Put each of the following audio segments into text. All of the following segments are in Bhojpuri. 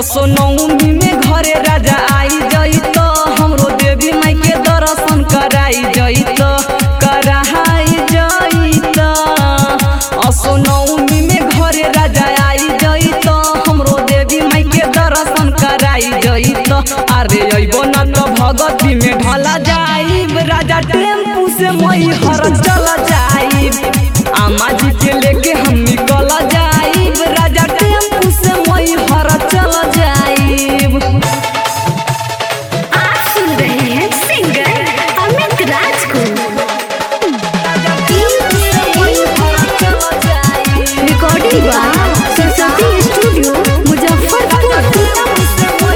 असो नौमी में घरे राजा आई जई तो हमरो देवी माई के दर्शन कराई जई तो कराई जई तो असो नौमी में घरे राजा आई जई तो हमरो देवी माई के दर्शन कराई जई तो अरे अइबो न तो भगती में ढला जाइब राजा टेम्पू से मई हर चल जाइब आमा जी के लेके हम निकल जाइब राजा टेम्पू से मई हर चल जाइब आप सुन रहे हैं सिंगर अमित राज को recording by Saraswati studio Muzaffarpur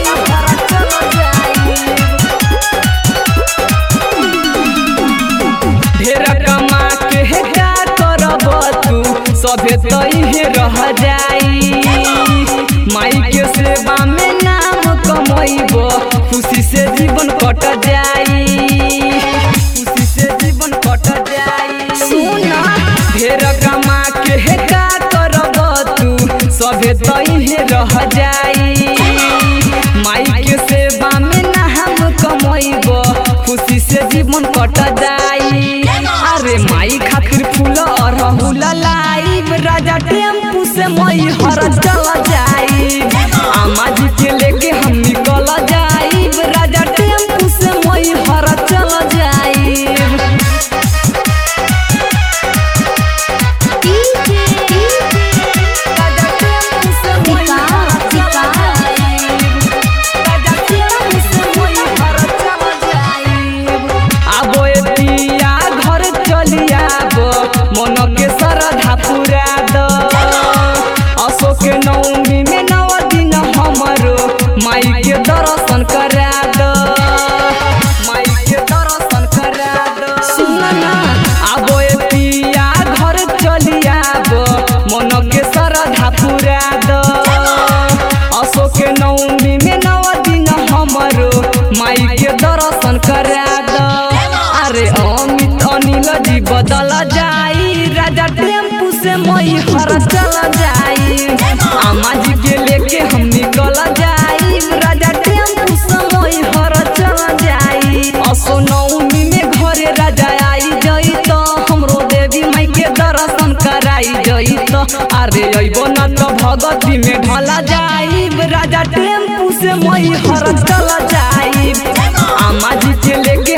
ढेर कमा के हे का करब तू सभे तइहे रह जाई माई के सेवा में नाम कमैब खुशी से जीवन कट जाई खुशी से जीवन कट जाई सुना। ढेर कमा के हे का करब तू सभे तइहे रह जाई माई के सेवा में नाम कमैब खुशी से जीवन कट जाई अरे माई खातिर फूल अरहुल लाइब राजा टेम्पू से मई हर चल जाई आमा जी के लेके हम निकल जाइब राजा टेम्पू से मई हर चल जाइब राजा टेम्पू से मई हर चल जाइब राजा टेम्पू से मई हर चल जाइब आबो एतिया घर चली आबो मन के श्रद्धा पूरा द अशोक के नवमी में नव दिन हमरो माई के दर्शन करा द माई के दर्शन करा द सुन ना आबो एतिया घर चली आबो मन के श्रद्धा पूरा द अशोक के नवमी में नव दिन हमरो माई के दर्शन करा द अरे अमित अनिल जी बदल जाई राजा टेम्पू से मई हर चल जाई आमा जी के लेके हम निकल जाई राजा टेम्पू से मई हर चल जाई असो नवमी में घरे राजा आई जई तो हमरो देवी माई के दर्शन कराई जई तो अरे अइबो न तो भगती में ढला जाइब राजा टेम्पू से मई हर चल जाइब आमा जी के लेके